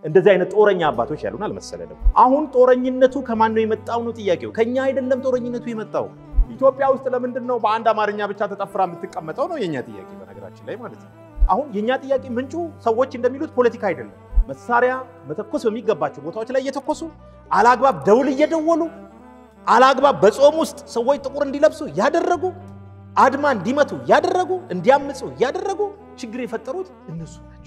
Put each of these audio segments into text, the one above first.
እንደዚህ አይነት ጦረኛ አባቶች ያሉን አልመሰለንም። አሁን ጦረኝነቱ ከማን ነው የመጣው ነው ጥያቄው። ከኛ አይደለም ጦረኝነቱ የመጣው። ኢትዮጵያ ውስጥ ለምንድን ነው በአንድ አማርኛ ብቻ ተጠፍራ የምትቀመጠው ነው የኛ ጥያቄ፣ በነገራችን ላይ ማለት ነው። አሁን የኛ ጥያቄ ምንጩ ሰዎች እንደሚሉት ፖለቲካ አይደለም። መሳሪያ መተኮስ በሚገባቸው ቦታዎች ላይ እየተኮሱ አላግባብ ደውል እየደወሉ አላግባብ በጾም ውስጥ ሰዎች ጥቁር እንዲለብሱ ያደረጉ አድማ እንዲመቱ ያደረጉ እንዲያምፁ ያደረጉ ችግር የፈጠሩት እነሱ ናቸው።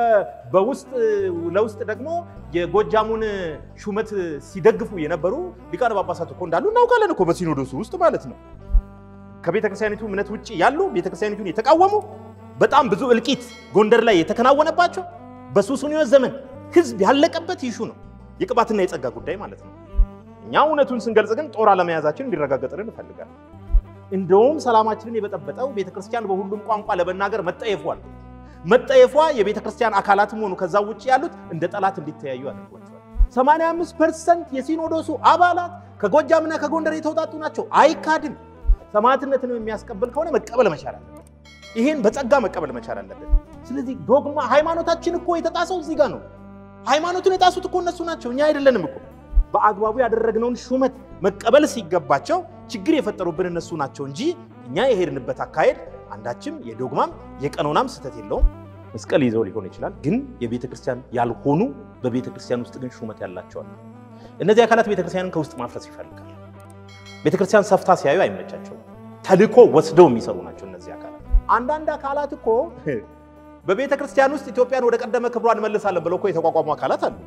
በውስጥ ለውስጥ ደግሞ የጎጃሙን ሹመት ሲደግፉ የነበሩ ሊቃነ ጳጳሳት እኮ እንዳሉ እናውቃለን እኮ በሲኖዶሱ ውስጥ ማለት ነው። ከቤተክርስቲያኒቱ እምነት ውጭ ያሉ ቤተክርስቲያኒቱን የተቃወሙ በጣም ብዙ እልቂት ጎንደር ላይ የተከናወነባቸው በሱስንዮስ ዘመን ህዝብ ያለቀበት ይሹ ነው፣ የቅባትና የጸጋ ጉዳይ ማለት ነው። እኛ እውነቱን ስንገልጽ ግን ጦር አለመያዛችን እንዲረጋገጥልን እንፈልጋለን። እንደውም ሰላማችንን የበጠበጠው ቤተክርስቲያን በሁሉም ቋንቋ ለመናገር መጠየፏል። መጠየፏ የቤተክርስቲያን አካላትም ሆኑ ከዛ ውጭ ያሉት እንደ ጠላት እንዲተያዩ አድርጓቸዋል። 85 ፐርሰንት የሲኖዶሱ አባላት ከጎጃምና ከጎንደር የተውጣጡ ናቸው። አይካድም። ሰማዕትነትን የሚያስቀብል ከሆነ መቀበል መቻል አለበት። ይህን በጸጋ መቀበል መቻል አለበት። ስለዚህ ዶግማ ሃይማኖታችን እኮ የተጣሰው እዚህ ጋር ነው። ሃይማኖቱን የጣሱት እኮ እነሱ ናቸው፣ እኛ አይደለንም እኮ። በአግባቡ ያደረግነውን ሹመት መቀበል ሲገባቸው ችግር የፈጠሩብን እነሱ ናቸው እንጂ እኛ የሄድንበት አካሄድ አንዳችም የዶግማም የቀኖናም ስህተት የለውም። መስቀል ይዘው ሊሆን ይችላል፣ ግን የቤተ ክርስቲያን ያልሆኑ በቤተ ክርስቲያን ውስጥ ግን ሹመት ያላቸዋል። እነዚህ አካላት ቤተ ክርስቲያንን ከውስጥ ማፍረስ ይፈልጋል። ቤተ ክርስቲያን ሰፍታ ሲያዩ አይመቻቸውም። ተልኮ ወስደው የሚሰሩ ናቸው እነዚህ አካላት። አንዳንድ አካላት እኮ በቤተ ክርስቲያን ውስጥ ኢትዮጵያን ወደ ቀደመ ክብሯ እንመልሳለን ብለው እኮ የተቋቋሙ አካላት አሉ።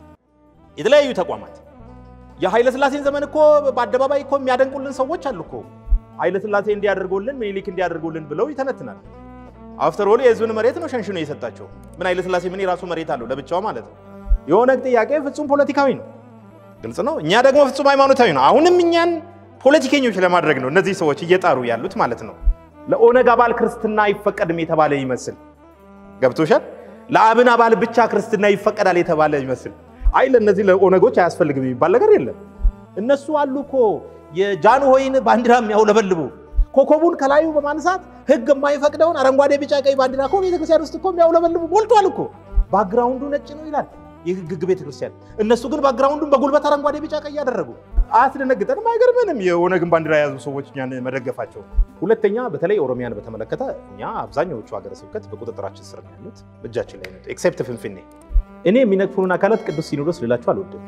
የተለያዩ ተቋማት የኃይለ ሥላሴን ዘመን እኮ በአደባባይ እኮ የሚያደንቁልን ሰዎች አሉ እኮ ኃይለ ሥላሴ እንዲያደርጉልን ምኒልክ እንዲያደርጉልን ብለው ይተነትናል። አፍተር ኦል የህዝብን መሬት ነው ሸንሽኖ የሰጣቸው። ምን ኃይለ ሥላሴ ምን የራሱ መሬት አለው ለብቻው ማለት ነው። የኦነግ ጥያቄ ፍጹም ፖለቲካዊ ነው፣ ግልጽ ነው። እኛ ደግሞ ፍጹም ሃይማኖታዊ ነው። አሁንም እኛን ፖለቲከኞች ለማድረግ ነው እነዚህ ሰዎች እየጣሩ ያሉት ማለት ነው። ለኦነግ አባል ክርስትና አይፈቀድም የተባለ ይመስል ገብቶሻል። ለአብን አባል ብቻ ክርስትና ይፈቀዳል የተባለ ይመስል አይ ለእነዚህ ለኦነጎች አያስፈልግም የሚባል ነገር የለም። እነሱ አሉ እኮ የጃንሆይን ባንዲራ የሚያውለበልቡ ኮከቡን ከላዩ በማንሳት ህግ የማይፈቅደውን አረንጓዴ፣ ቢጫ፣ ቀይ ባንዲራ እኮ ቤተክርስቲያን ውስጥ እኮ የሚያውለበልቡ ሞልቷል እኮ። ባክግራውንዱ ነጭ ነው ይላል የህግ ቤተክርስቲያን። እነሱ ግን ባክግራውንዱን በጉልበት አረንጓዴ፣ ቢጫ፣ ቀይ ያደረጉ። አያስደነግጠንም? አይገርምንም? የኦነግን ባንዲራ የያዙ ሰዎች እኛን መደገፋቸው። ሁለተኛ በተለይ ኦሮሚያን በተመለከተ እኛ አብዛኛዎቹ ሀገረ ስብከት በቁጥጥራችን ስር ነው ያሉት፣ እጃችን ላይ ነው፣ ኤክሴፕት ፍንፍኔ። እኔ የሚነቅፉን አካላት ቅዱስ ሲኖዶስ ልላቸው አልወድም።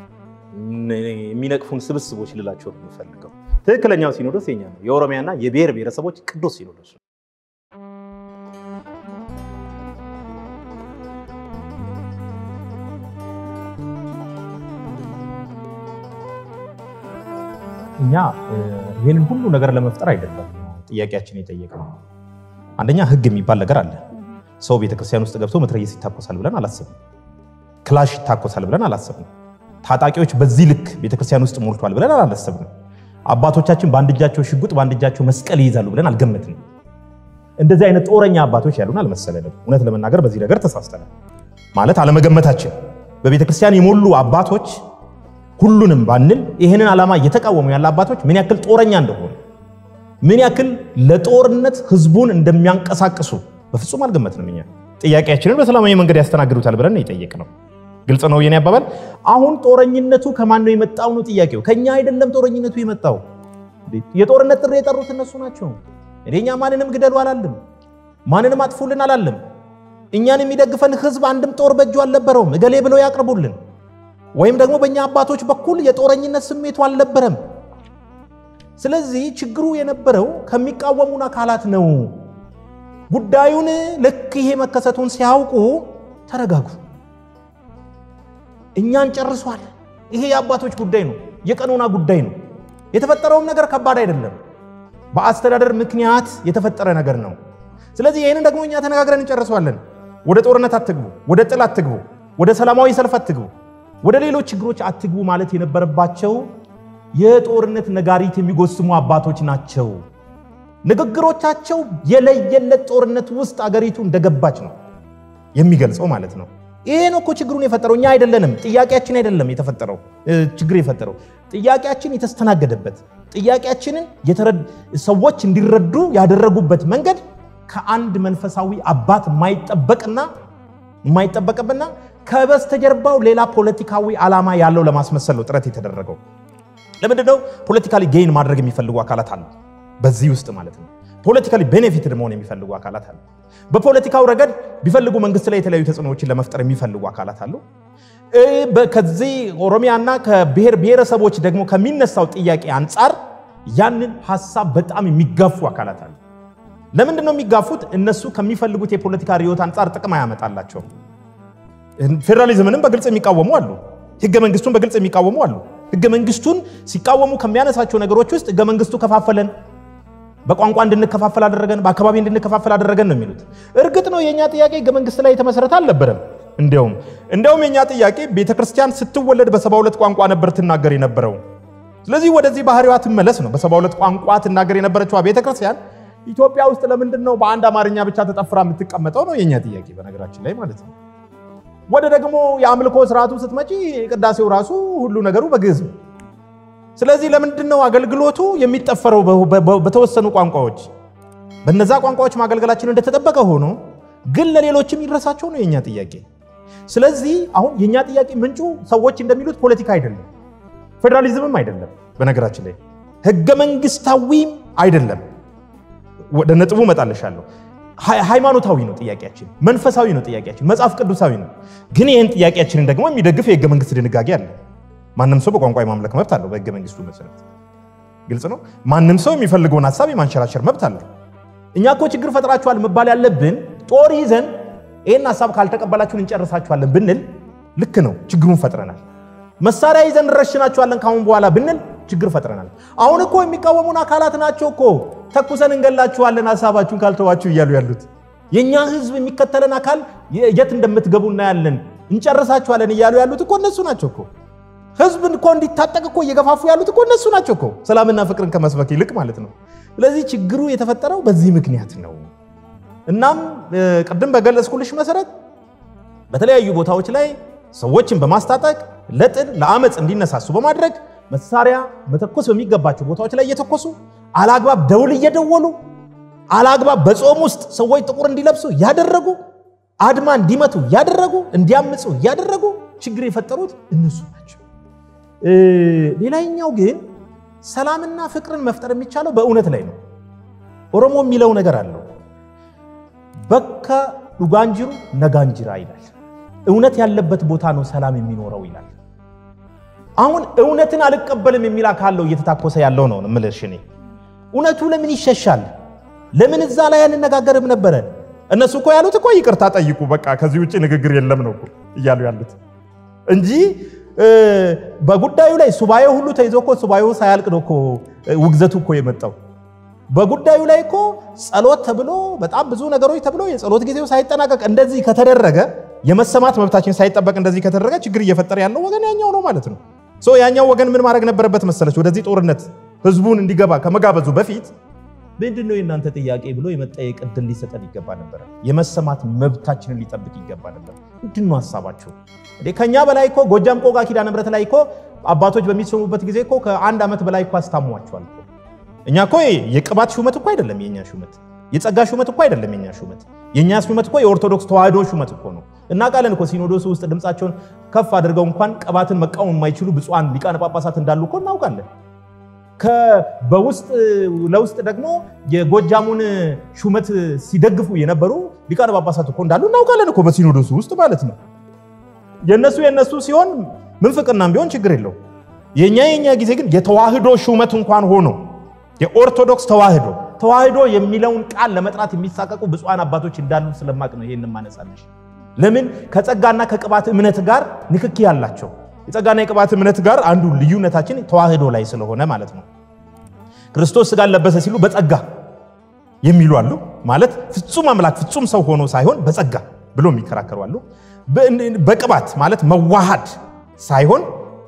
የሚነቅፉን ስብስቦች ልላቸው ነው የምፈልገው። ትክክለኛው ሲኖዶስ የኛ ነው፣ የኦሮሚያና የብሔር ብሔረሰቦች ቅዱስ ሲኖዶስ ነው። እኛ ይህንን ሁሉ ነገር ለመፍጠር አይደለም ጥያቄያችን የጠየቅነው። አንደኛ ህግ የሚባል ነገር አለ። ሰው ቤተክርስቲያን ውስጥ ገብቶ መትረየስ ይታኮሳል ብለን አላሰብም። ክላሽ ይታኮሳል ብለን አላሰብም። ታጣቂዎች በዚህ ልክ ቤተክርስቲያን ውስጥ ሞልቷል ብለን አላሰብንም። አባቶቻችን በአንድ እጃቸው ሽጉጥ በአንድ እጃቸው መስቀል ይይዛሉ ብለን አልገመትንም። እንደዚህ አይነት ጦረኛ አባቶች ያሉን አልመሰለንም። እውነት ለመናገር በዚህ ነገር ተሳስተናል። ማለት አለመገመታችን በቤተክርስቲያን የሞሉ አባቶች ሁሉንም ባንል ይህንን ዓላማ እየተቃወሙ ያለ አባቶች ምን ያክል ጦረኛ እንደሆኑ ምን ያክል ለጦርነት ህዝቡን እንደሚያንቀሳቅሱ በፍጹም አልገመትንም። እኛ ጥያቄያችንን በሰላማዊ መንገድ ያስተናግዱታል ብለን የጠየቅነው ግልጽ ነው የኔ አባባል። አሁን ጦረኝነቱ ከማን ነው የመጣው ነው ጥያቄው። ከኛ አይደለም ጦረኝነቱ የመጣው። የጦርነት ጥሪ የጠሩት እነሱ ናቸው። እኛ ማንንም ግደሉ አላለም፣ ማንንም አጥፉልን አላለም። እኛን የሚደግፈን ህዝብ አንድም ጦር በእጁ አልነበረውም። እገሌ ብለው ያቅርቡልን ወይም ደግሞ በእኛ አባቶች በኩል የጦረኝነት ስሜቱ አልነበረም። ስለዚህ ችግሩ የነበረው ከሚቃወሙን አካላት ነው። ጉዳዩን ልክ ይሄ መከሰቱን ሲያውቁ ተረጋጉ፣ እኛን ጨርሷል። ይሄ የአባቶች ጉዳይ ነው፣ የቀኖና ጉዳይ ነው። የተፈጠረውም ነገር ከባድ አይደለም፣ በአስተዳደር ምክንያት የተፈጠረ ነገር ነው። ስለዚህ ይህንን ደግሞ እኛ ተነጋግረን እንጨርሰዋለን። ወደ ጦርነት አትግቡ፣ ወደ ጥል አትግቡ፣ ወደ ሰላማዊ ሰልፍ አትግቡ ወደ ሌሎች ችግሮች አትግቡ ማለት የነበረባቸው የጦርነት ነጋሪት የሚጎስሙ አባቶች ናቸው። ንግግሮቻቸው የለየለት ጦርነት ውስጥ አገሪቱ እንደገባች ነው የሚገልጸው ማለት ነው። ይሄ ነው እኮ ችግሩን የፈጠረው እኛ አይደለንም። ጥያቄያችን አይደለም የተፈጠረው ችግር የፈጠረው ጥያቄያችን የተስተናገደበት ጥያቄያችንን ሰዎች እንዲረዱ ያደረጉበት መንገድ ከአንድ መንፈሳዊ አባት የማይጠበቅና የማይጠበቅብና ከበስተጀርባው ሌላ ፖለቲካዊ ዓላማ ያለው ለማስመሰል ነው ጥረት የተደረገው። ለምንድን ነው ፖለቲካሊ ጌይን ማድረግ የሚፈልጉ አካላት አሉ፣ በዚህ ውስጥ ማለት ነው። ፖለቲካሊ ቤኔፊትድ መሆን የሚፈልጉ አካላት አሉ። በፖለቲካው ረገድ ቢፈልጉ መንግስት ላይ የተለያዩ ተጽዕኖዎችን ለመፍጠር የሚፈልጉ አካላት አሉ። ከዚህ ኦሮሚያና ከብሔር ብሔረሰቦች ደግሞ ከሚነሳው ጥያቄ አንጻር ያንን ሀሳብ በጣም የሚጋፉ አካላት አሉ። ለምንድን ነው የሚጋፉት? እነሱ ከሚፈልጉት የፖለቲካ ርዕዮት አንጻር ጥቅም አያመጣላቸውም። ፌዴራሊዝምንም በግልጽ የሚቃወሙ አሉ። ህገ መንግስቱን በግልጽ የሚቃወሙ አሉ። ህገ መንግስቱን ሲቃወሙ ከሚያነሳቸው ነገሮች ውስጥ ህገ መንግስቱ ከፋፈለን፣ በቋንቋ እንድንከፋፈል አደረገን፣ በአካባቢ እንድንከፋፈል አደረገን ነው የሚሉት። እርግጥ ነው የእኛ ጥያቄ ህገ መንግስት ላይ የተመሰረተ አልነበረም። እንዲያውም እንዲያውም የእኛ ጥያቄ ቤተክርስቲያን ስትወለድ በሰባ ሁለት ቋንቋ ነበር ትናገር የነበረው። ስለዚህ ወደዚህ ባህሪዋ ትመለስ ነው። በሰባ ሁለት ቋንቋ ትናገር የነበረችዋ ቤተክርስቲያን ኢትዮጵያ ውስጥ ለምንድን ነው በአንድ አማርኛ ብቻ ተጠፍራ የምትቀመጠው ነው የእኛ ጥያቄ በነገራችን ላይ ማለት ነው። ወደ ደግሞ የአምልኮ ስርዓቱ ስትመጪ ቅዳሴው ራሱ ሁሉ ነገሩ በግዕዝ ነው። ስለዚህ ለምንድን ነው አገልግሎቱ የሚጠፈረው በተወሰኑ ቋንቋዎች? በነዛ ቋንቋዎች ማገልገላችን እንደተጠበቀ ሆኖ ግን ለሌሎችም ይድረሳቸው ነው የእኛ ጥያቄ። ስለዚህ አሁን የእኛ ጥያቄ ምንጩ ሰዎች እንደሚሉት ፖለቲካ አይደለም፣ ፌዴራሊዝምም አይደለም፣ በነገራችን ላይ ህገ መንግስታዊም አይደለም። ወደ ነጥቡ እመጣልሻለሁ። ሃይማኖታዊ ነው ጥያቄያችን፣ መንፈሳዊ ነው ጥያቄያችን፣ መጽሐፍ ቅዱሳዊ ነው። ግን ይህን ጥያቄያችንን ደግሞ የሚደግፍ የህገ መንግስት ድንጋጌ አለ። ማንም ሰው በቋንቋ የማምለክ መብት አለው በህገ መንግስቱ መሰረት። ግልጽ ነው። ማንም ሰው የሚፈልገውን ሀሳብ የማንሸራሸር መብት አለው። እኛ እኮ ችግር ፈጥራችኋል መባል ያለብን ጦር ይዘን ይህን ሀሳብ ካልተቀበላችሁን እንጨርሳችኋለን ብንል ልክ ነው፣ ችግሩን ፈጥረናል። መሳሪያ ይዘን እንረሽናችኋለን ካሁን በኋላ ብንል ችግር ፈጥረናል። አሁን እኮ የሚቃወሙን አካላት ናቸው እኮ ተኩሰን እንገላችኋለን ሀሳባችሁን ካልተዋችሁ እያሉ ያሉት። የእኛ ህዝብ የሚከተለን አካል የት እንደምትገቡ እናያለን፣ እንጨርሳችኋለን እያሉ ያሉት እኮ እነሱ ናቸው እኮ። ህዝብን እኮ እንዲታጠቅ እኮ እየገፋፉ ያሉት እኮ እነሱ ናቸው እኮ፣ ሰላምና ፍቅርን ከመስበክ ይልቅ ማለት ነው። ስለዚህ ችግሩ የተፈጠረው በዚህ ምክንያት ነው። እናም ቅድም በገለጽኩልሽ መሰረት በተለያዩ ቦታዎች ላይ ሰዎችን በማስታጠቅ ለጥል ለአመፅ እንዲነሳሱ በማድረግ መሳሪያ መተኮስ በሚገባቸው ቦታዎች ላይ እየተኮሱ አላግባብ ደውል እየደወሉ አላግባብ በጾም ውስጥ ሰዎች ጥቁር እንዲለብሱ ያደረጉ አድማ እንዲመቱ ያደረጉ እንዲያምፁ ያደረጉ ችግር የፈጠሩት እነሱ ናቸው። ሌላኛው ግን ሰላምና ፍቅርን መፍጠር የሚቻለው በእውነት ላይ ነው። ኦሮሞ የሚለው ነገር አለው። በከ ዱጋንጅሩ ነጋንጅራ ይላል። እውነት ያለበት ቦታ ነው ሰላም የሚኖረው ይላል። አሁን እውነትን አልቀበልም የሚል አካል ነው እየተታኮሰ ያለው ነው የምልሽ እኔ። እውነቱ ለምን ይሸሻል? ለምን እዛ ላይ አንነጋገርም ነበረ? እነሱ እኮ ያሉት እኮ ይቅርታ ጠይቁ፣ በቃ ከዚህ ውጭ ንግግር የለም ነው እኮ እያሉ ያሉት እንጂ በጉዳዩ ላይ ሱባኤ ሁሉ ተይዞ እኮ ሱባኤው ሳያልቅ ነው እኮ ውግዘቱ እኮ የመጣው። በጉዳዩ ላይ እኮ ጸሎት ተብሎ በጣም ብዙ ነገሮች ተብሎ የጸሎት ጊዜው ሳይጠናቀቅ እንደዚህ ከተደረገ የመሰማት መብታችን ሳይጠበቅ እንደዚህ ከተደረገ ችግር እየፈጠረ ያለው ወገን ያኛው ነው ማለት ነው። ያኛው ወገን ምን ማድረግ ነበረበት መሰለች? ወደዚህ ጦርነት ህዝቡን እንዲገባ ከመጋበዙ በፊት ምንድን ነው የእናንተ ጥያቄ ብሎ የመጠየቅ እድል ሊሰጠን ይገባ ነበረ። የመሰማት መብታችንን ሊጠብቅ ይገባ ነበር። ምንድን ነው ሀሳባችሁ? ከኛ በላይ እኮ ጎጃም ቆጋ ኪዳነ ምሕረት ላይ እኮ አባቶች በሚሰሙበት ጊዜ እኮ ከአንድ ዓመት በላይ እኮ አስታሟቸዋል። እኛ እኮ የቅባት ሹመት እኮ አይደለም የኛ ሹመት፣ የጸጋ ሹመት እኮ አይደለም የኛ ሹመት። የኛ ሹመት እኮ የኦርቶዶክስ ተዋህዶ ሹመት እኮ ነው። እናውቃለን እኮ ሲኖዶሱ ውስጥ ድምፃቸውን ከፍ አድርገው እንኳን ቅባትን መቃወም የማይችሉ ብፁዓን ሊቃነ ጳጳሳት እንዳሉ እኮ እናውቃለን። በውስጥ ለውስጥ ደግሞ የጎጃሙን ሹመት ሲደግፉ የነበሩ ሊቃነ ጳጳሳት እኮ እንዳሉ እናውቃለን እኮ በሲኖዶሱ ውስጥ ማለት ነው። የነሱ የነሱ ሲሆን ምንፍቅናም ቢሆን ችግር የለው። የኛ የኛ ጊዜ ግን የተዋህዶ ሹመት እንኳን ሆኖ የኦርቶዶክስ ተዋህዶ ተዋህዶ የሚለውን ቃል ለመጥራት የሚሳቀቁ ብፁዓን አባቶች እንዳሉ ስለማቅ ነው ይሄን ማነሳለሽ። ለምን ከጸጋና ከቅባት እምነት ጋር ንክኪ ያላቸው የጸጋና የቅባት እምነት ጋር አንዱ ልዩነታችን ተዋህዶ ላይ ስለሆነ ማለት ነው። ክርስቶስ ሥጋን ለበሰ ሲሉ በጸጋ የሚሉ አሉ። ማለት ፍጹም አምላክ ፍጹም ሰው ሆኖ ሳይሆን በጸጋ ብሎ የሚከራከሩ አሉ። በቅባት ማለት መዋሃድ ሳይሆን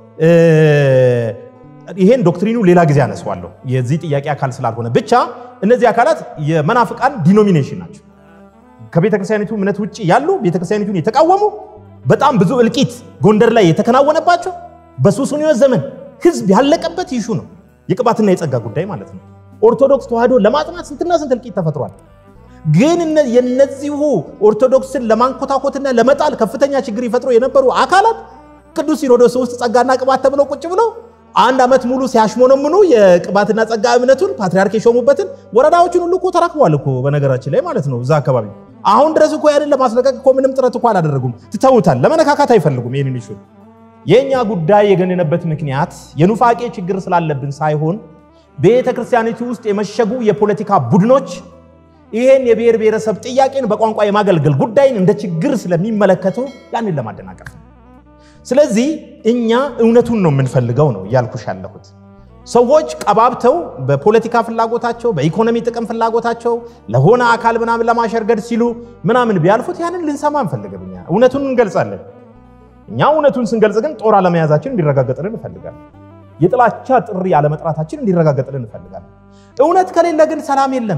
ይሄን ዶክትሪኑ ሌላ ጊዜ አነሳዋለሁ የዚህ ጥያቄ አካል ስላልሆነ ብቻ እነዚህ አካላት የመናፍቃን ዲኖሚኔሽን ናቸው። ከቤተክርስቲያኒቱ እምነት ውጭ ያሉ ቤተክርስቲያኒቱን የተቃወሙ በጣም ብዙ እልቂት ጎንደር ላይ የተከናወነባቸው በሱስንዮስ ዘመን ህዝብ ያለቀበት ይሹ ነው የቅባትና የጸጋ ጉዳይ ማለት ነው። ኦርቶዶክስ ተዋህዶ ለማጥናት ስንትና ስንት እልቂት ተፈጥሯል። ግን የነዚሁ ኦርቶዶክስን ለማንኮታኮትና ለመጣል ከፍተኛ ችግር ይፈጥሩ የነበሩ አካላት ቅዱስ ሲኖዶስ ውስጥ ጸጋና ቅባት ተብለው ቁጭ ብለው አንድ ዓመት ሙሉ ሲያሽሞነምኑ የቅባትና ጸጋ እምነቱን ፓትሪያርክ የሾሙበትን ወረዳዎችን ሁሉ እኮ ተራክበዋል እኮ በነገራችን ላይ ማለት ነው። እዛ አካባቢ አሁን ድረስ እኮ ያንን ለማስለቀቅ እኮ ምንም ጥረት እኮ አላደረጉም። ትተውታል። ለመነካካት አይፈልጉም ይህንን ይሹ የእኛ ጉዳይ የገነነበት ምክንያት የኑፋቄ ችግር ስላለብን ሳይሆን ቤተ ክርስቲያኒቱ ውስጥ የመሸጉ የፖለቲካ ቡድኖች ይህን የብሔር ብሔረሰብ ጥያቄን በቋንቋ የማገልገል ጉዳይን እንደ ችግር ስለሚመለከቱ ያንን ለማደናቀፍ ነው። ስለዚህ እኛ እውነቱን ነው የምንፈልገው ነው እያልኩሽ ያለሁት። ሰዎች ቀባብተው በፖለቲካ ፍላጎታቸው፣ በኢኮኖሚ ጥቅም ፍላጎታቸው ለሆነ አካል ምናምን ለማሸርገድ ሲሉ ምናምን ቢያልፉት ያንን ልንሰማ እንፈልግም። እኛ እውነቱን እንገልጻለን። እኛ እውነቱን ስንገልጽ ግን ጦር አለመያዛችን እንዲረጋገጥልን እንፈልጋለን። የጥላቻ ጥሪ አለመጥራታችን እንዲረጋገጥልን እንፈልጋለን። እውነት ከሌለ ግን ሰላም የለም።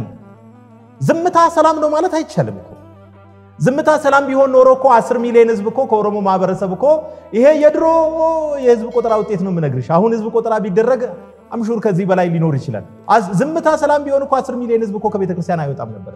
ዝምታ ሰላም ነው ማለት አይቻልም እኮ። ዝምታ ሰላም ቢሆን ኖሮ እኮ አስር ሚሊዮን ህዝብ እኮ ከኦሮሞ ማህበረሰብ እኮ ይሄ የድሮ የህዝብ ቆጠራ ውጤት ነው የምነግርሽ። አሁን ህዝብ ቆጠራ ቢደረግ አምሹር ከዚህ በላይ ሊኖር ይችላል። ዝምታ ሰላም ቢሆን እኮ አስር ሚሊዮን ህዝብ እኮ ከቤተክርስቲያን አይወጣም ነበር።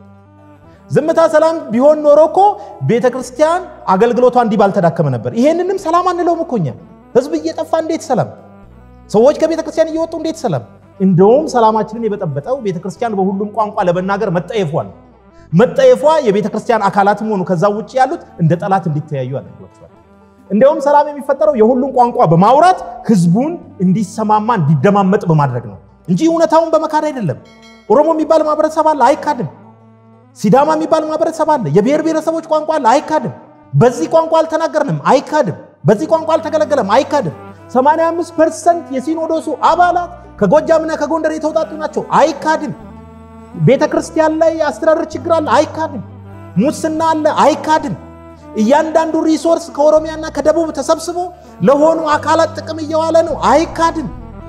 ዝምታ ሰላም ቢሆን ኖሮ እኮ ቤተክርስቲያን አገልግሎቷ እንዲህ ባልተዳከመ ነበር። ይሄንንም ሰላም አንለውም እኮ እኛ። ህዝብ እየጠፋ እንዴት ሰላም? ሰዎች ከቤተክርስቲያን እየወጡ እንዴት ሰላም? እንደውም ሰላማችንን የበጠበጠው ቤተክርስቲያን በሁሉም ቋንቋ ለመናገር መጠየፏል። መጠየፏ የቤተክርስቲያን አካላትም ሆኑ ከዛ ውጭ ያሉት እንደ ጠላት እንዲተያዩ አድርጓቸዋል። እንዲያውም ሰላም የሚፈጠረው የሁሉም ቋንቋ በማውራት ህዝቡን እንዲሰማማ እንዲደማመጥ በማድረግ ነው እንጂ እውነታውን በመካድ አይደለም። ኦሮሞ የሚባል ማህበረሰብ አለ፣ አይካድም። ሲዳማ የሚባል ማህበረሰብ አለ፣ የብሔር ብሔረሰቦች ቋንቋ አለ፣ አይካድም። በዚህ ቋንቋ አልተናገርንም፣ አይካድም። በዚህ ቋንቋ አልተገለገለም፣ አይካድም። 85 ፐርሰንት የሲኖዶሱ አባላት ከጎጃምና ከጎንደር የተውጣጡ ናቸው፣ አይካድም። ቤተ ክርስቲያን ላይ የአስተዳደር ችግር አለ፣ አይካድም። ሙስና አለ፣ አይካድም። እያንዳንዱ ሪሶርስ ከኦሮሚያና ከደቡብ ተሰብስቦ ለሆኑ አካላት ጥቅም እየዋለ ነው፣ አይካድም።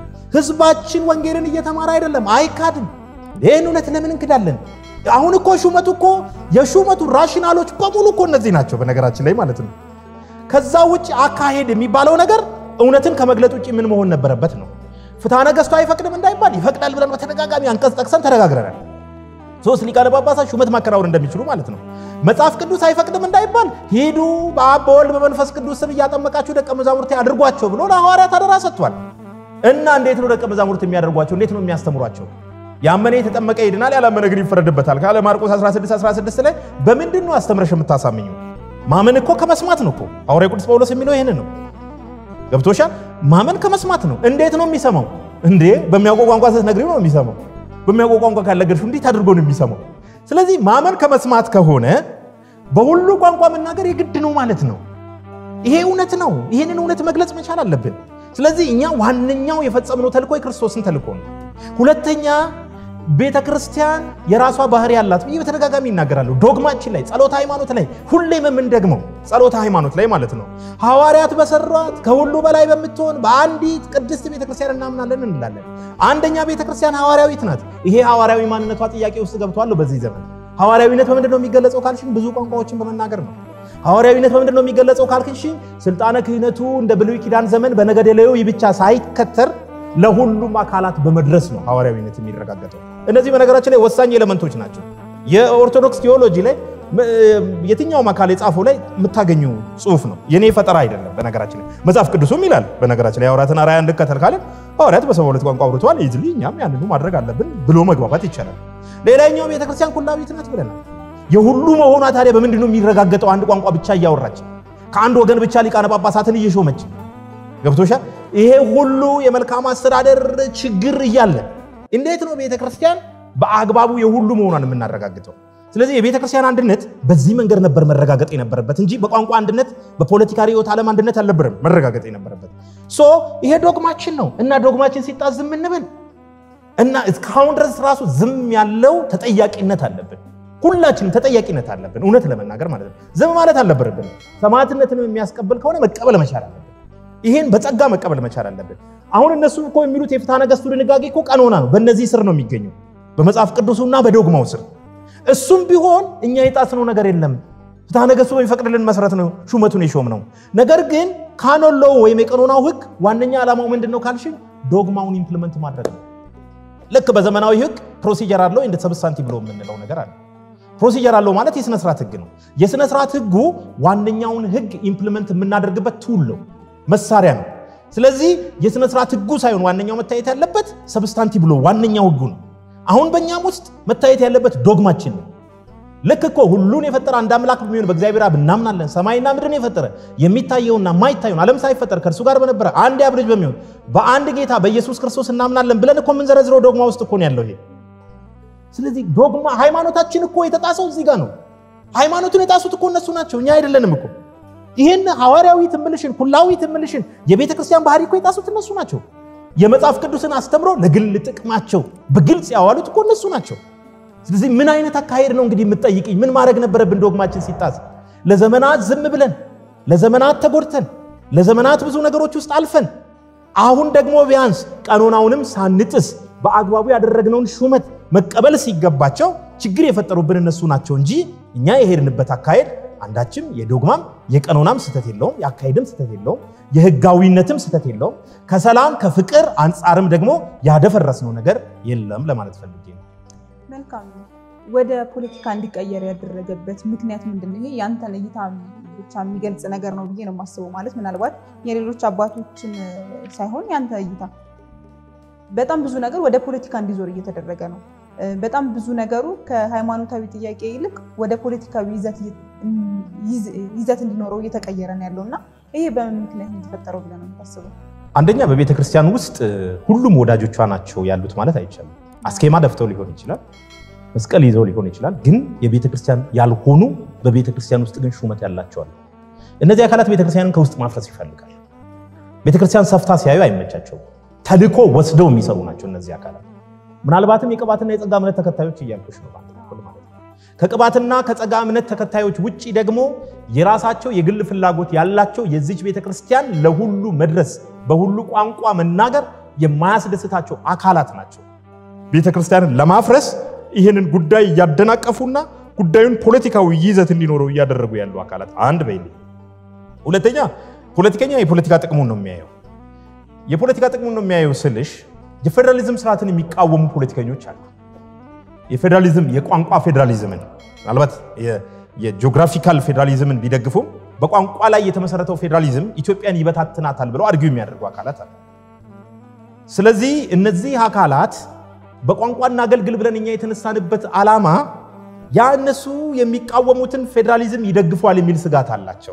ህዝባችን ወንጌልን እየተማረ አይደለም፣ አይካድም። ይህን እውነት ለምን እንክዳለን? አሁን እኮ ሹመቱ እኮ የሹመቱ ራሽናሎች በሙሉ እኮ እነዚህ ናቸው፣ በነገራችን ላይ ማለት ነው። ከዛ ውጭ አካሄድ የሚባለው ነገር እውነትን ከመግለጥ ውጭ ምን መሆን ነበረበት ነው። ፍትሐ ነገሥቱ አይፈቅድም እንዳይባል ይፈቅዳል ብለን በተደጋጋሚ አንቀጽ ጠቅሰን ተነጋግረናል። ሶስት ሊቃነ ጳጳሳት ሹመት ማከናወን እንደሚችሉ ማለት ነው። መጽሐፍ ቅዱስ አይፈቅድም እንዳይባል ሂዱ በአብ በወልድ በመንፈስ ቅዱስ ስም እያጠመቃችሁ ደቀ መዛሙርት አድርጓቸው ብሎ ለሐዋርያት አደራ ሰጥቷል። እና እንዴት ነው ደቀ መዛሙርት የሚያደርጓቸው? እንዴት ነው የሚያስተምሯቸው? ያመነ የተጠመቀ ይድናል፣ ያላመነ ግን ይፈረድበታል ካለ ማርቆስ 16 16 ላይ በምንድን ነው አስተምረሽ የምታሳምኙ? ማመን እኮ ከመስማት ነው እኮ ሐዋርያው ቅዱስ ጳውሎስ የሚለው ይህንን ነው። ገብቶሻል? ማመን ከመስማት ነው። እንዴት ነው የሚሰማው? እንዴ በሚያውቀው ቋንቋ ስትነግሪው ነው የሚሰማው። በሚያውቀው ቋንቋ ካልነገርሽው እንዴት አድርጎ ነው የሚሰማው? ስለዚህ ማመን ከመስማት ከሆነ በሁሉ ቋንቋ መናገር የግድ ነው ማለት ነው። ይሄ እውነት ነው። ይሄንን እውነት መግለጽ መቻል አለብን። ስለዚህ እኛ ዋነኛው የፈጸምነው ተልእኮ የክርስቶስን ተልእኮ ነው። ሁለተኛ ቤተ ክርስቲያን የራሷ ባህሪ ያላት ብዬ በተደጋጋሚ ይናገራለሁ። ዶግማችን ላይ ጸሎተ ሃይማኖት ላይ ሁሌም የምንደግመው ጸሎተ ሃይማኖት ላይ ማለት ነው ሐዋርያት በሰሯት ከሁሉ በላይ በምትሆን በአንዲት ቅድስት ቤተ ክርስቲያን እናምናለን እንላለን። አንደኛ ቤተ ክርስቲያን ሐዋርያዊት ናት። ይሄ ሐዋርያዊ ማንነቷ ጥያቄ ውስጥ ገብቷል በዚህ ዘመን። ሐዋርያዊነት በምንድን ነው የሚገለጸው ካልሽኝ ብዙ ቋንቋዎችን በመናገር ነው። ሐዋርያዊነት በምንድን ነው የሚገለጸው ካልክሽኝ ስልጣነ ክህነቱ እንደ ብሉይ ኪዳን ዘመን በነገደ ሌዊ ብቻ ሳይከተር ለሁሉም አካላት በመድረስ ነው ሐዋርያዊነት የሚረጋገጠው። እነዚህ በነገራችን ላይ ወሳኝ ኤሌመንቶች ናቸው። የኦርቶዶክስ ቴዎሎጂ ላይ የትኛውም አካል የጻፈው ላይ የምታገኙ ጽሁፍ ነው። የኔ ፈጠራ አይደለም። በነገራችን ላይ መጽሐፍ ቅዱስም ይላል። በነገራችን ላይ የሐዋርያትን አርአያ እንከተል ካለን ሐዋርያት በሰባ ሁለት ቋንቋ አውርተዋል። ይዝሊ እኛም ያንኑ ማድረግ አለብን ብሎ መግባባት ይቻላል። ሌላኛው ቤተክርስቲያን ኩላዊት ናት ብለናል። የሁሉ መሆኗ ታዲያ በምንድን ነው የሚረጋገጠው? አንድ ቋንቋ ብቻ እያወራች ከአንድ ወገን ብቻ ሊቃነ ጳጳሳትን እየሾመች ገብቶሻል። ይሄ ሁሉ የመልካም አስተዳደር ችግር እያለ እንዴት ነው ቤተ ክርስቲያን በአግባቡ የሁሉ መሆኗን የምናረጋግጠው? ስለዚህ የቤተ ክርስቲያን አንድነት በዚህ መንገድ ነበር መረጋገጥ የነበረበት እንጂ በቋንቋ አንድነት፣ በፖለቲካ ርዕዮተ ዓለም አንድነት አልነበረም መረጋገጥ የነበረበት። ሶ ይሄ ዶግማችን ነው እና ዶግማችን ሲጣስ ዝም እንብል እና እስካሁን ድረስ ራሱ ዝም ያለው ተጠያቂነት አለብን። ሁላችንም ተጠያቂነት አለብን። እውነት ለመናገር ማለት ነው። ዝም ማለት አልነበረብን። ሰማዕትነትን የሚያስቀብል ከሆነ መቀበል መቻል አለብን። ይሄን በጸጋ መቀበል መቻል አለብን። አሁን እነሱ እኮ የሚሉት የፍትሐ ነገሥቱ ድንጋጌ እኮ ቀኖና ነው። በእነዚህ ስር ነው የሚገኘው፣ በመጽሐፍ ቅዱሱና በዶግማው ስር። እሱም ቢሆን እኛ የጣስነው ነገር የለም። ፍትሐ ነገሥቱ በሚፈቅድልን መሰረት ነው ሹመቱን የሾም ነው። ነገር ግን ካኖሎው ወይም የቀኖናው ሕግ ዋነኛ ዓላማው ምንድን ነው ካልሽኝ፣ ዶግማውን ኢምፕሊመንት ማድረግ ነው። ልክ በዘመናዊ ሕግ ፕሮሲጀር አለው እንደ ሰብስታንቲቭ ብሎ የምንለው ነገር አለ። ፕሮሲጀር አለው ማለት የሥነ ስርዓት ህግ ነው። የሥነ ስርዓት ህጉ ዋነኛውን ህግ ኢምፕሊመንት የምናደርግበት ቱል ነው፣ መሳሪያ ነው። ስለዚህ የሥነ ስርዓት ህጉ ሳይሆን ዋነኛው መታየት ያለበት ሰብስታንቲቭ ሎ ዋነኛው ህጉ ነው። አሁን በእኛም ውስጥ መታየት ያለበት ዶግማችን ነው። ልክ እኮ ሁሉን የፈጠረ አንድ አምላክ በሚሆን በእግዚአብሔር አብ እናምናለን። ሰማይና ምድርን የፈጠረ የሚታየውና የማይታየውን ዓለም ሳይፈጠር ከእርሱ ጋር በነበረ አንድ የአብ ልጅ በሚሆን በአንድ ጌታ በኢየሱስ ክርስቶስ እናምናለን ብለን እኮ የምንዘረዝረው ዶግማ ውስጥ እኮ ነው ያለው ይሄ። ስለዚህ ዶግማ ሃይማኖታችን እኮ የተጣሰው እዚህ ጋር ነው። ሃይማኖቱን የጣሱት እኮ እነሱ ናቸው፣ እኛ አይደለንም እኮ። ይህን ሐዋርያዊ ትምልሽን ኩላዊ ትምልሽን የቤተ ክርስቲያን ባህሪ እኮ የጣሱት እነሱ ናቸው። የመጽሐፍ ቅዱስን አስተምሮ ለግል ጥቅማቸው በግልጽ ያዋሉት እኮ እነሱ ናቸው። ስለዚህ ምን አይነት አካሄድ ነው እንግዲህ የምትጠይቅኝ? ምን ማድረግ ነበረብን? ዶግማችን ሲጣስ ለዘመናት ዝም ብለን ለዘመናት ተጎድተን ለዘመናት ብዙ ነገሮች ውስጥ አልፈን አሁን ደግሞ ቢያንስ ቀኖናውንም ሳንጥስ በአግባቡ ያደረግነውን ሹመት መቀበል ሲገባቸው ችግር የፈጠሩብን እነሱ ናቸው እንጂ እኛ የሄድንበት አካሄድ አንዳችም የዶግማም የቀኖናም ስህተት የለውም፣ የአካሄድም ስህተት የለውም፣ የህጋዊነትም ስህተት የለውም። ከሰላም ከፍቅር አንጻርም ደግሞ ያደፈረስነው ነገር የለም ለማለት ፈልጌ ነው። መልካም ነው። ወደ ፖለቲካ እንዲቀየር ያደረገበት ምክንያት ምንድን ነው? ይሄ ያንተን እይታ ብቻ የሚገልጽ ነገር ነው ብዬ ነው የማስበው። ማለት ምናልባት የሌሎች አባቶችን ሳይሆን ያንተ እይታ በጣም ብዙ ነገር ወደ ፖለቲካ እንዲዞር እየተደረገ ነው። በጣም ብዙ ነገሩ ከሃይማኖታዊ ጥያቄ ይልቅ ወደ ፖለቲካዊ ይዘት እንዲኖረው እየተቀየረ ነው ያለው እና ይሄ በምን ምክንያት የተፈጠረው ብለህ ነው የምታስበው? አንደኛ በቤተ ክርስቲያን ውስጥ ሁሉም ወዳጆቿ ናቸው ያሉት ማለት አይቻልም። አስኬማ ደፍተው ሊሆን ይችላል፣ መስቀል ይዘው ሊሆን ይችላል። ግን የቤተ ክርስቲያን ያልሆኑ በቤተ ክርስቲያን ውስጥ ግን ሹመት ያላቸዋል። እነዚህ አካላት ቤተ ክርስቲያንን ከውስጥ ማፍረስ ይፈልጋል። ቤተ ክርስቲያን ሰፍታ ሲያዩ አይመቻቸውም። ተልኮ ወስደው የሚሰሩ ናቸው እነዚህ አካላት። ምናልባትም የቅባትና የጸጋ እምነት ተከታዮች እያልኩሽ ነው በአንድ በኩል ማለት ነው። ከቅባትና ከጸጋ እምነት ተከታዮች ውጭ ደግሞ የራሳቸው የግል ፍላጎት ያላቸው የዚች ቤተ ክርስቲያን ለሁሉ መድረስ በሁሉ ቋንቋ መናገር የማያስደስታቸው አካላት ናቸው። ቤተ ክርስቲያንን ለማፍረስ ይህንን ጉዳይ እያደናቀፉና ጉዳዩን ፖለቲካዊ ይዘት እንዲኖረው እያደረጉ ያሉ አካላት አንድ በይ። ሁለተኛ ፖለቲከኛ የፖለቲካ ጥቅሙን ነው የሚያየው። የፖለቲካ ጥቅሙን ነው የሚያየው ስልሽ የፌዴራሊዝም ስርዓትን የሚቃወሙ ፖለቲከኞች አሉ። የፌዴራሊዝም የቋንቋ ፌዴራሊዝምን ምናልባት የጂኦግራፊካል ፌዴራሊዝምን ቢደግፉም በቋንቋ ላይ የተመሰረተው ፌዴራሊዝም ኢትዮጵያን ይበታትናታል ብለው አድርጊው የሚያደርጉ አካላት አሉ። ስለዚህ እነዚህ አካላት በቋንቋና አገልግል ብለን እኛ የተነሳንበት ዓላማ ያ እነሱ የሚቃወሙትን ፌዴራሊዝም ይደግፏል የሚል ስጋት አላቸው።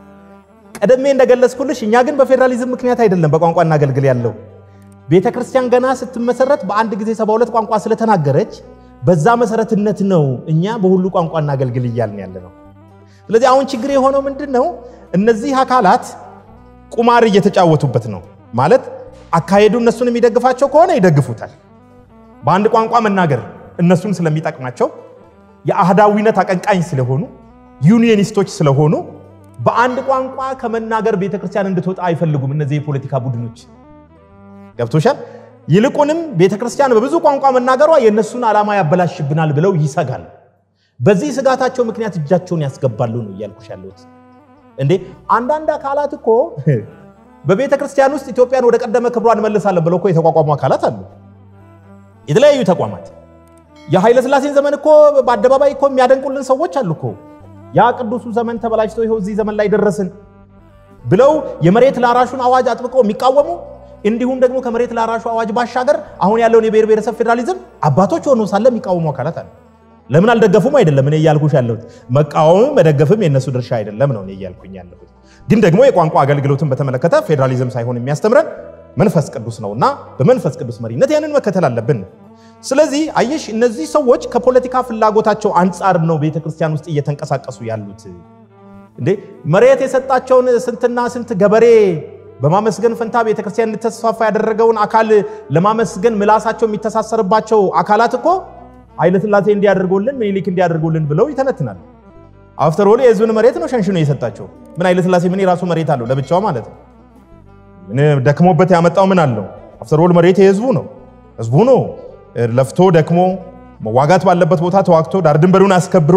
ቀደሜ እንደገለጽኩልሽ እኛ ግን በፌዴራሊዝም ምክንያት አይደለም በቋንቋና አገልግል ያለው ቤተ ክርስቲያን ገና ስትመሰረት በአንድ ጊዜ ሰባ ሁለት ቋንቋ ስለተናገረች በዛ መሰረትነት ነው እኛ በሁሉ ቋንቋና አገልግል እያልን ያለ ነው። ስለዚህ አሁን ችግር የሆነው ምንድን ነው? እነዚህ አካላት ቁማር እየተጫወቱበት ነው ማለት አካሄዱ እነሱን የሚደግፋቸው ከሆነ ይደግፉታል። በአንድ ቋንቋ መናገር እነሱን ስለሚጠቅማቸው የአህዳዊነት አቀንቃኝ ስለሆኑ ዩኒየኒስቶች ስለሆኑ በአንድ ቋንቋ ከመናገር ቤተክርስቲያን እንድትወጣ አይፈልጉም። እነዚህ የፖለቲካ ቡድኖች ገብቶሻል። ይልቁንም ቤተክርስቲያን በብዙ ቋንቋ መናገሯ የእነሱን ዓላማ ያበላሽብናል ብለው ይሰጋል። በዚህ ስጋታቸው ምክንያት እጃቸውን ያስገባሉ ነው እያልኩሽ ያለሁት። እንዴ አንዳንድ አካላት እኮ በቤተ ክርስቲያን ውስጥ ኢትዮጵያን ወደ ቀደመ ክብሯ እንመልሳለን ብለው እኮ የተቋቋሙ አካላት አሉ። የተለያዩ ተቋማት የኃይለ ሥላሴን ዘመን እኮ በአደባባይ እኮ የሚያደንቁልን ሰዎች አሉ እኮ ያ ቅዱሱ ዘመን ተበላሽቶ ይኸው እዚህ ዘመን ላይ ደረስን ብለው የመሬት ላራሹን አዋጅ አጥብቀው የሚቃወሙ እንዲሁም ደግሞ ከመሬት ላራሹ አዋጅ ባሻገር አሁን ያለውን የብሔር ብሔረሰብ ፌዴራሊዝም አባቶች ሆኖ ሳለ የሚቃወሙ አካላት አሉ። ለምን አልደገፉም? አይደለም እኔ እያልኩሽ ያለሁት መቃወምም መደገፍም የእነሱ ድርሻ አይደለም ነው እኔ እያልኩኝ ያለሁት። ግን ደግሞ የቋንቋ አገልግሎትን በተመለከተ ፌዴራሊዝም ሳይሆን የሚያስተምረን መንፈስ ቅዱስ ነውና በመንፈስ ቅዱስ መሪነት ያንን መከተል አለብን። ስለዚህ አየሽ እነዚህ ሰዎች ከፖለቲካ ፍላጎታቸው አንጻር ነው ቤተክርስቲያን ውስጥ እየተንቀሳቀሱ ያሉት። እንዴ መሬት የሰጣቸውን ስንትና ስንት ገበሬ በማመስገን ፈንታ ቤተክርስቲያን እንድተስፋፋ ያደረገውን አካል ለማመስገን ምላሳቸው የሚተሳሰርባቸው አካላት እኮ ኃይለ ሥላሴ እንዲያደርጉልን ምኒልክ እንዲያደርጉልን ብለው ይተነትናል። አፍተር ኦል የህዝብን መሬት ነው ሸንሽኖ የሰጣቸው። ምን ኃይለ ሥላሴ ምን የራሱ መሬት አለው ለብቻው ማለት ነው። ምን ደክሞበት ያመጣው ምን አለው? አፍተር ኦል መሬት የህዝቡ ነው። ህዝቡ ነው ለፍቶ ደክሞ መዋጋት ባለበት ቦታ ተዋግቶ ዳር ድንበሩን አስከብሮ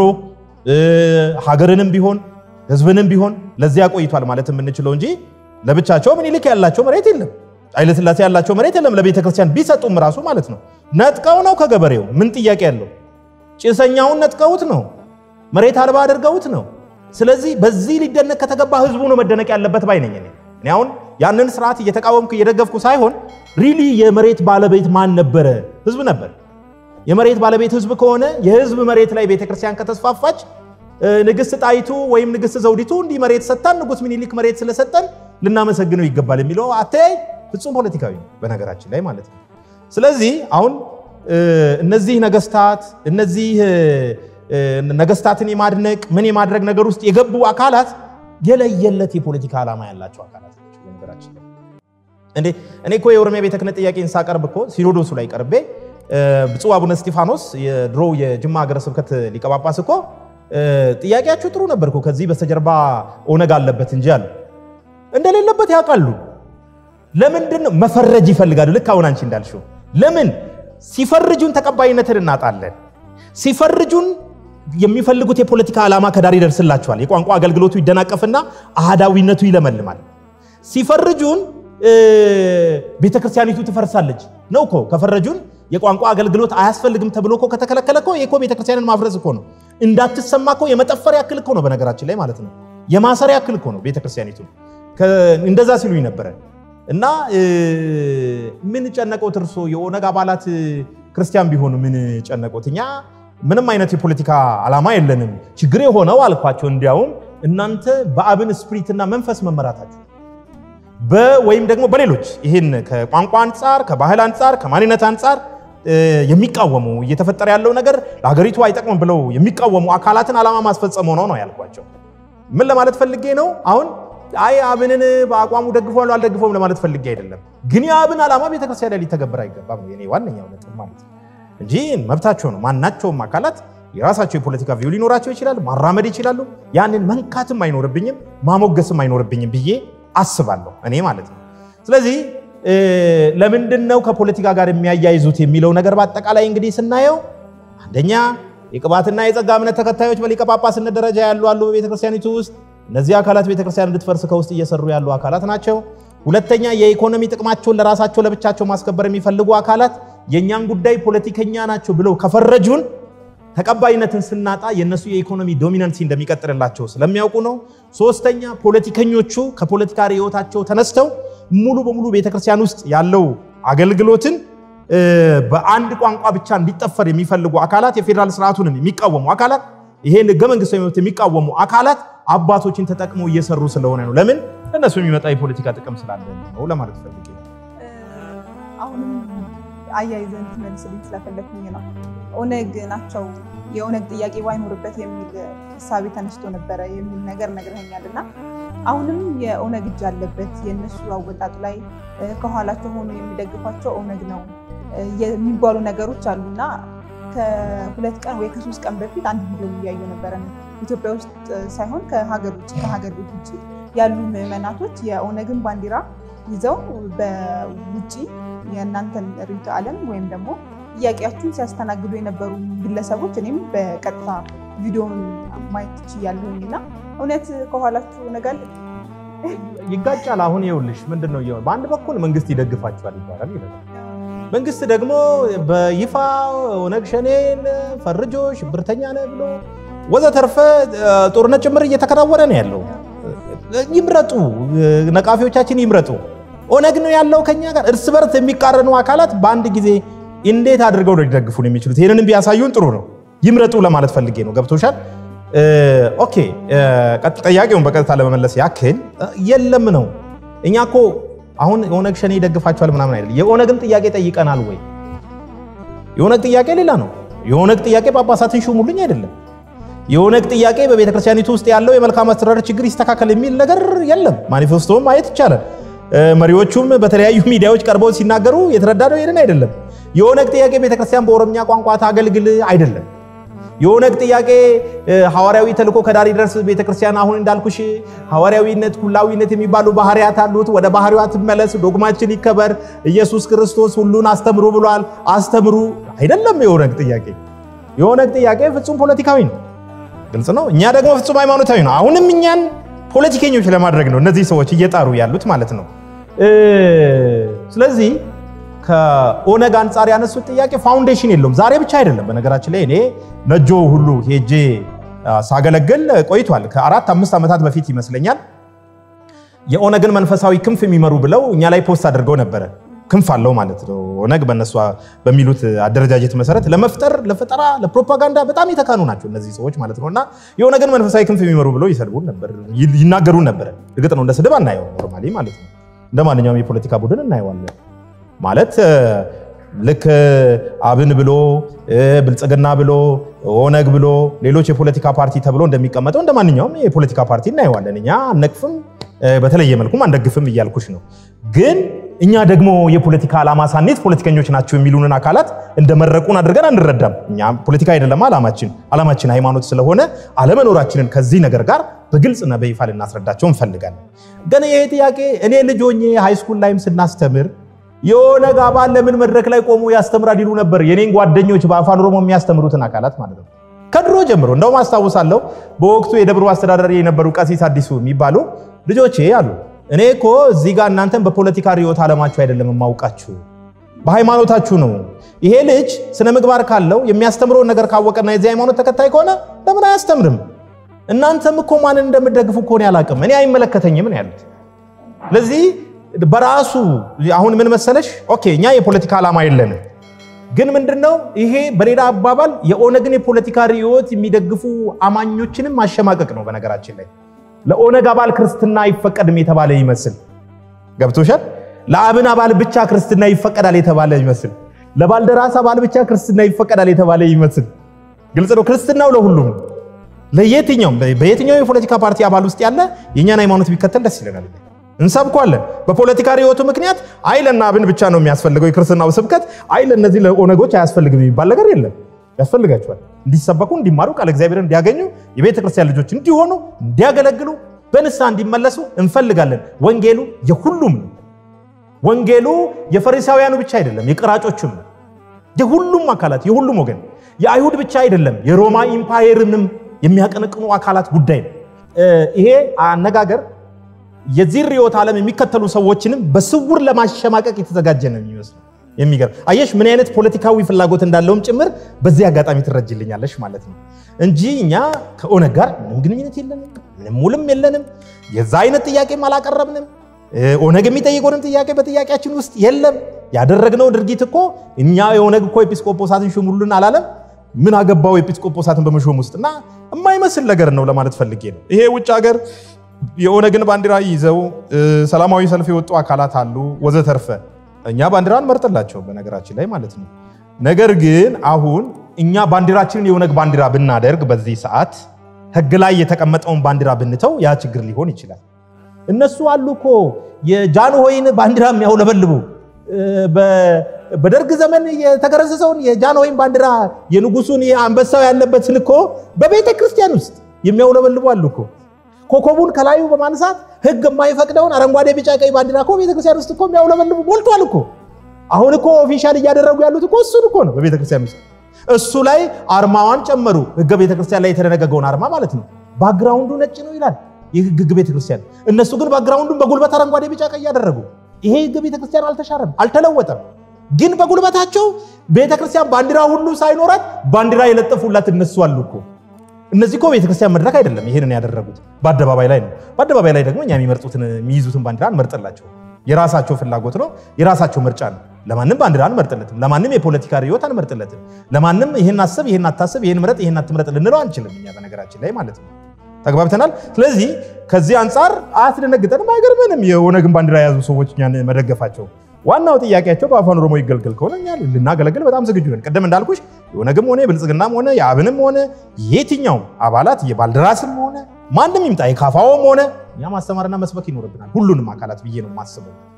ሀገርንም ቢሆን ህዝብንም ቢሆን ለዚያ ቆይቷል ማለት የምንችለው እንጂ ለብቻቸው ምኒልክ ያላቸው መሬት የለም። ኃይለ ሥላሴ ያላቸው መሬት የለም። ለቤተ ክርስቲያን ቢሰጡም ራሱ ማለት ነው ነጥቀው ነው ከገበሬው ምን ጥያቄ ያለው? ጭሰኛውን ነጥቀውት ነው መሬት አልባ አድርገውት ነው። ስለዚህ በዚህ ሊደነቅ ከተገባ ህዝቡ ነው መደነቅ ያለበት ባይ ነኝ እኔ። እኔ አሁን ያንን ስርዓት እየተቃወምኩ እየደገፍኩ ሳይሆን ሪሊ የመሬት ባለቤት ማን ነበረ? ህዝብ ነበር። የመሬት ባለቤት ህዝብ ከሆነ የህዝብ መሬት ላይ ቤተክርስቲያን ከተስፋፋች ንግስት ጣይቱ ወይም ንግስት ዘውዲቱ እንዲህ መሬት ሰጠን፣ ንጉስ ሚኒሊክ መሬት ስለሰጠን ልናመሰግነው ይገባል የሚለው አተያይ ፍጹም ፖለቲካዊ ነው በነገራችን ላይ ማለት ነው። ስለዚህ አሁን እነዚህ ነገስታት እነዚህ ነገስታትን የማድነቅ ምን የማድረግ ነገር ውስጥ የገቡ አካላት የለየለት የፖለቲካ ዓላማ ያላቸው አካላት ናቸው በነገራችን ላይ። እንዴ እኔ እኮ የኦሮሚያ ቤተ ክህነት ጥያቄን ሳቀርብ እኮ ሲኖዶሱ ላይ ቀርቤ ብፁዕ አቡነ እስጢፋኖስ የድሮ የጅማ ሀገረ ስብከት ሊቀ ጳጳስ እኮ ጥያቄያችሁ ጥሩ ነበር እኮ ከዚህ በስተጀርባ ኦነግ አለበት እንጂ አሉ። እንደሌለበት ያውቃሉ። ለምንድን ነው መፈረጅ ይፈልጋሉ? ልክ አሁን አንቺ እንዳልሽው ለምን ሲፈርጁን ተቀባይነትን እናጣለን። ሲፈርጁን የሚፈልጉት የፖለቲካ ዓላማ ከዳር ይደርስላቸዋል። የቋንቋ አገልግሎቱ ይደናቀፍና አህዳዊነቱ ይለመልማል። ሲፈርጁን ቤተክርስቲያኒቱ ትፈርሳለች ነው እኮ ከፈረጁን የቋንቋ አገልግሎት አያስፈልግም ተብሎ እኮ ከተከለከለ እኮ ይሄ እኮ ቤተክርስቲያንን ማፍረስ እኮ ነው። እንዳትሰማ እኮ የመጠፈር ያክል እኮ ነው በነገራችን ላይ ማለት ነው። የማሰር ያክል እኮ ነው ቤተክርስቲያኒቱ። እንደዛ ሲሉኝ ነበረ። እና ምን ጨነቆት እርሶ የኦነግ አባላት ክርስቲያን ቢሆኑ ምን ጨነቆት? እኛ ምንም አይነት የፖለቲካ ዓላማ የለንም። ችግር የሆነው አልኳቸው፣ እንዲያውም እናንተ በአብን ስፕሪትና መንፈስ መመራታችሁ ወይም ደግሞ በሌሎች ይህን ከቋንቋ አንጻር፣ ከባህል አንጻር፣ ከማንነት አንጻር የሚቃወሙ እየተፈጠረ ያለው ነገር ለሀገሪቱ አይጠቅምም ብለው የሚቃወሙ አካላትን ዓላማ ማስፈጸም ሆነው ነው ያልኳቸው። ምን ለማለት ፈልጌ ነው አሁን አይ አብንን በአቋሙ ደግፈዋል አልደግፈውም ለማለት ፈልጌ አይደለም። ግን የአብን ዓላማ ቤተክርስቲያን ላይ ሊተገበር አይገባም ነው የኔ ዋነኛው ነጥብ ማለት ነው እንጂ መብታቸው ነው። ማናቸውም አካላት የራሳቸው የፖለቲካ ቪው ሊኖራቸው ይችላል፣ ማራመድ ይችላሉ። ያንን መንካትም አይኖርብኝም ማሞገስም አይኖርብኝም ብዬ አስባለሁ እኔ ማለት ነው። ስለዚህ ለምንድን ነው ከፖለቲካ ጋር የሚያያይዙት የሚለው ነገር በአጠቃላይ እንግዲህ ስናየው አንደኛ የቅባትና የጸጋ እምነት ተከታዮች በሊቀ ጳጳስነት ደረጃ ያሉ አሉ በቤተክርስቲያኒቱ ውስጥ እነዚህ አካላት ቤተክርስቲያን እንድትፈርስ ከውስጥ እየሰሩ ያሉ አካላት ናቸው። ሁለተኛ የኢኮኖሚ ጥቅማቸውን ለራሳቸው ለብቻቸው ማስከበር የሚፈልጉ አካላት የእኛን ጉዳይ ፖለቲከኛ ናቸው ብለው ከፈረጁን ተቀባይነትን ስናጣ የእነሱ የኢኮኖሚ ዶሚናንሲ እንደሚቀጥልላቸው ስለሚያውቁ ነው። ሶስተኛ ፖለቲከኞቹ ከፖለቲካ ርዕዮታቸው ተነስተው ሙሉ በሙሉ ቤተክርስቲያን ውስጥ ያለው አገልግሎትን በአንድ ቋንቋ ብቻ እንዲጠፈር የሚፈልጉ አካላት፣ የፌዴራል ስርዓቱንም የሚቃወሙ አካላት፣ ይሄን ህገ መንግስታዊ መብት የሚቃወሙ አካላት አባቶችን ተጠቅመው እየሰሩ ስለሆነ ነው። ለምን እነሱ የሚመጣ የፖለቲካ ጥቅም ስላለ ነው ለማለት ፈልጌ ነው። አሁንም አያይዘን ትመልስልኝ ስለፈለግኩኝ ነው። ኦነግ ናቸው የኦነግ ጥያቄ ባይኖርበት የሚል እሳቤ ተነስቶ ነበረ የሚል ነገር ነግረኸኛል እና አሁንም የኦነግ እጅ አለበት የእነሱ አወጣጥ ላይ ከኋላቸው ሆኖ የሚደግፏቸው ኦነግ ነው የሚባሉ ነገሮች አሉና ከሁለት ቀን ወይ ከሶስት ቀን በፊት አንድ ቪዲዮ እያዩ ነበረ። ኢትዮጵያ ውስጥ ሳይሆን ከሀገር ውጭ ከሀገር ቤት ውጭ ያሉ ምዕመናቶች የኦነግን ባንዲራ ይዘው በውጭ የእናንተን ርዕዮተ ዓለም ወይም ደግሞ ጥያቄያችሁን ሲያስተናግዱ የነበሩ ግለሰቦች እኔም በቀጥታ ቪዲዮን ማየት ችያለሁኝ እና እውነት ከኋላችሁ ኦነግ አለ? ይጋጫል። አሁን ይኸውልሽ ምንድን ነው እየሆነ በአንድ በኩል መንግስት ይደግፋቸዋል ይባላል ይላል። መንግስት ደግሞ በይፋ ኦነግ ሸኔን ፈርጆ ሽብርተኛ ነህ ብሎ ወዘተርፈ ጦርነት ጭምር እየተከናወነ ነው ያለው። ይምረጡ፣ ነቃፊዎቻችን ይምረጡ። ኦነግ ነው ያለው ከኛ ጋር እርስ በርስ የሚቃረኑ አካላት በአንድ ጊዜ እንዴት አድርገው ነው ሊደግፉን የሚችሉት? ይህንንም ቢያሳዩን ጥሩ ነው። ይምረጡ ለማለት ፈልጌ ነው። ገብቶሻል? ኦኬ። ጥያቄውን በቀጥታ ለመመለስ ያክል የለም ነው። እኛ እኮ አሁን የኦነግ ሸኔ ይደግፋቸዋል ምናምን አይደለም። የኦነግን ጥያቄ ጠይቀናል ወይ? የኦነግ ጥያቄ ሌላ ነው። የኦነግ ጥያቄ ጳጳሳትን ሹሙልኝ አይደለም። የኦነግ ጥያቄ በቤተ ክርስቲያኒቱ ውስጥ ያለው የመልካም አስተዳደር ችግር ይስተካከል የሚል ነገር የለም። ማኒፌስቶውን ማየት ይቻላል። መሪዎቹም በተለያዩ ሚዲያዎች ቀርበው ሲናገሩ የተረዳነው ይሄንን አይደለም። የኦነግ ጥያቄ ቤተክርስቲያን በኦሮምኛ ቋንቋ ታገልግል አይደለም። የኦነግ ጥያቄ ሐዋርያዊ ተልእኮ ከዳር ይድረስ ቤተክርስቲያን አሁን እንዳልኩሽ ሐዋርያዊነት፣ ኩላዊነት የሚባሉ ባህሪያት አሉት። ወደ ባህሪዋ ትመለስ፣ ዶግማችን ይከበር፣ ኢየሱስ ክርስቶስ ሁሉን አስተምሩ ብሏል። አስተምሩ አይደለም የኦነግ ጥያቄ። የኦነግ ጥያቄ ፍጹም ፖለቲካዊ ነው። ግልጽ ነው። እኛ ደግሞ ፍጹም ሃይማኖታዊ ነው። አሁንም እኛን ፖለቲከኞች ለማድረግ ነው እነዚህ ሰዎች እየጣሩ ያሉት ማለት ነው። ስለዚህ ከኦነግ አንጻር ያነሱት ጥያቄ ፋውንዴሽን የለውም። ዛሬ ብቻ አይደለም። በነገራችን ላይ እኔ ነጆ ሁሉ ሄጄ ሳገለግል ቆይቷል። ከአራት አምስት ዓመታት በፊት ይመስለኛል የኦነግን መንፈሳዊ ክንፍ የሚመሩ ብለው እኛ ላይ ፖስት አድርገው ነበረ። ክንፍ አለው ማለት ነው። ኦነግ በእነሱ በሚሉት አደረጃጀት መሰረት ለመፍጠር፣ ለፈጠራ፣ ለፕሮፓጋንዳ በጣም የተካኑ ናቸው እነዚህ ሰዎች ማለት ነው። እና የኦነግን መንፈሳዊ ክንፍ የሚመሩ ብለው ይሰድቡን ነበር፣ ይናገሩን ነበረ። እርግጥ ነው እንደ ስድብ አናየው ኖርማሊ ማለት ነው። እንደ ማንኛውም የፖለቲካ ቡድን እናየዋለን ማለት ልክ አብን ብሎ ብልጽግና ብሎ ኦነግ ብሎ ሌሎች የፖለቲካ ፓርቲ ተብሎ እንደሚቀመጠው እንደ ማንኛውም የፖለቲካ ፓርቲ እናየዋለን። እኛ አነቅፍም፣ በተለየ መልኩም አንደግፍም እያልኩሽ ነው። ግን እኛ ደግሞ የፖለቲካ ዓላማ ሳኔት ፖለቲከኞች ናቸው የሚሉንን አካላት እንደመረቁን አድርገን አንረዳም። እኛ ፖለቲካ አይደለም ዓላማችን፣ ዓላማችን ሃይማኖት ስለሆነ አለመኖራችንን ከዚህ ነገር ጋር በግልጽና በይፋ ልናስረዳቸው እንፈልጋለን። ግን ይሄ ጥያቄ እኔ ልጅ ሆኜ ሃይስኩል ላይም ስናስተምር የኦነግ አባል ለምን መድረክ ላይ ቆሞ ያስተምራል ይሉ ነበር። የኔን ጓደኞች በአፋን ኦሮሞ የሚያስተምሩትን አካላት ማለት ነው። ከድሮ ጀምሮ እንደውም አስታውሳለሁ። በወቅቱ የደብሩ አስተዳዳሪ የነበሩ ቀሲስ አዲሱ የሚባሉ ልጆቼ አሉ እኔ እኮ እዚህ ጋር እናንተን በፖለቲካ ርዕዮተ ዓለማችሁ አይደለም የማውቃችሁ በሃይማኖታችሁ ነው። ይሄ ልጅ ስነ ምግባር ካለው የሚያስተምረውን ነገር ካወቀና የዚህ ሃይማኖት ተከታይ ከሆነ ለምን አያስተምርም? እናንተም እኮ ማንን እንደምደግፉ እኮ እኔ አላውቅም፣ እኔ አይመለከተኝም ነው ያሉት። ለዚህ በራሱ አሁን ምን መሰለሽ፣ ኦኬ እኛ የፖለቲካ ዓላማ የለንም፣ ግን ምንድነው ይሄ በሌላ አባባል የኦነግን የፖለቲካ ርዕዮት የሚደግፉ አማኞችንም ማሸማቀቅ ነው። በነገራችን ላይ ለኦነግ አባል ክርስትና አይፈቀድም የተባለ ይመስል ገብቶሻል። ለአብን አባል ብቻ ክርስትና ይፈቀዳል የተባለ ይመስል፣ ለባልደራስ አባል ብቻ ክርስትና ይፈቀዳል የተባለ ይመስል፣ ግልጽ ነው። ክርስትናው ለሁሉም ለየትኛውም በየትኛው የፖለቲካ ፓርቲ አባል ውስጥ ያለ የእኛን ሃይማኖት ቢከተል ደስ ይለናል። እንሰብኳለን። በፖለቲካ ርዕዮቱ ምክንያት አይ ለእነ አብን ብቻ ነው የሚያስፈልገው የክርስትናው ስብከት፣ አይ ለእነዚህ ለኦነጎች አያስፈልግም የሚባል ነገር የለም። ያስፈልጋቸዋል። እንዲሰበኩ፣ እንዲማሩ፣ ቃለ እግዚአብሔር እንዲያገኙ፣ የቤተ ክርስቲያን ልጆች እንዲሆኑ፣ እንዲያገለግሉ፣ በንስሐ እንዲመለሱ እንፈልጋለን። ወንጌሉ የሁሉም ነው። ወንጌሉ የፈሪሳውያኑ ብቻ አይደለም፣ የቀራጮችም ነው። የሁሉም አካላት የሁሉም ወገን የአይሁድ ብቻ አይደለም፣ የሮማ ኢምፓየርንም የሚያቀነቅኑ አካላት ጉዳይ ነው። ይሄ አነጋገር የዚህ ርዕዮተ ዓለም የሚከተሉ ሰዎችንም በስውር ለማሸማቀቅ የተዘጋጀ ነው የሚመስለው። የሚገርም አየሽ፣ ምን አይነት ፖለቲካዊ ፍላጎት እንዳለውም ጭምር በዚህ አጋጣሚ ትረጅልኛለሽ ማለት ነው እንጂ እኛ ከኦነግ ጋር ምንም ግንኙነት የለንም፣ ምንም ውልም የለንም። የዛ አይነት ጥያቄም አላቀረብንም። ኦነግ የሚጠይቀውንም ጥያቄ በጥያቄያችን ውስጥ የለም። ያደረግነው ድርጊት እኮ እኛ የኦነግ እኮ ኤጲስቆጶሳትን ሹሙልን አላለም። ምን አገባው ኤጲስቆጶሳትን በመሾም ውስጥ እና የማይመስል ነገር ነው ለማለት ፈልጌ ነው። ይሄ ውጭ ሀገር የኦነግን ባንዲራ ይዘው ሰላማዊ ሰልፍ የወጡ አካላት አሉ ወዘተርፈ። እኛ ባንዲራ እንመርጥላቸው በነገራችን ላይ ማለት ነው። ነገር ግን አሁን እኛ ባንዲራችንን የኦነግ ባንዲራ ብናደርግ በዚህ ሰዓት ሕግ ላይ የተቀመጠውን ባንዲራ ብንተው ያ ችግር ሊሆን ይችላል። እነሱ አሉ እኮ የጃንሆይን ባንዲራ የሚያውለበልቡ በደርግ ዘመን የተገረዘሰውን የጃንሆይን ባንዲራ የንጉሱን አንበሳው ያለበት እኮ በቤተ ክርስቲያን ውስጥ የሚያውለበልቡ አሉ እኮ ኮከቡን ከላዩ በማንሳት ህግ የማይፈቅደውን አረንጓዴ፣ ቢጫ፣ ቀይ ባንዲራ እኮ ቤተክርስቲያን ውስጥ እኮ የሚያውለበልቡ ሞልቷል እኮ። አሁን እኮ ኦፊሻል እያደረጉ ያሉት እኮ እሱን እኮ ነው በቤተክርስቲያን ውስጥ። እሱ ላይ አርማዋን ጨመሩ። ህገ ቤተክርስቲያን ላይ የተደነገገውን አርማ ማለት ነው። ባክግራውንዱ ነጭ ነው ይላል ይህ ህግ ቤተክርስቲያን። እነሱ ግን ባክግራውንዱን በጉልበት አረንጓዴ፣ ቢጫ፣ ቀይ ያደረጉ። ይሄ ህግ ቤተክርስቲያን አልተሻረም፣ አልተለወጠም። ግን በጉልበታቸው ቤተክርስቲያን ባንዲራ ሁሉ ሳይኖራት ባንዲራ የለጠፉላት እነሱ አሉ እኮ። እነዚህ እኮ ቤተክርስቲያን መድረክ አይደለም ይሄንን ያደረጉት፣ በአደባባይ ላይ ነው። በአደባባይ ላይ ደግሞ እኛ የሚመርጡትን የሚይዙትን ባንዲራ አንመርጥላቸው። የራሳቸው ፍላጎት ነው፣ የራሳቸው ምርጫ ነው። ለማንም ባንዲራ አንመርጥለትም። ለማንም የፖለቲካ ርዕዮት አንመርጥለትም። ለማንም ይህን አስብ፣ ይህን አታስብ፣ ይህን ምረጥ፣ ይህን አትምረጥ ልንለው አንችልም እኛ በነገራችን ላይ ማለት ነው። ተግባብተናል። ስለዚህ ከዚህ አንጻር አያስደነግጠንም፣ አይገርምንም የኦነግን ባንዲራ የያዙ ሰዎች እኛን መደገፋቸው። ዋናው ጥያቄያቸው በአፋን ኦሮሞ ይገልገል ከሆነ እኛ ልናገለግል በጣም ዝግጁ ነን። ቅድም እንዳልኩሽ የኦነግም ሆነ የብልጽግናም ሆነ የአብንም ሆነ የትኛውም አባላት የባልደራስም ሆነ ማንም ይምጣ የካፋውም ሆነ እኛ ማስተማርና መስበክ ይኖርብናል፣ ሁሉንም አካላት ብዬ ነው የማስበው።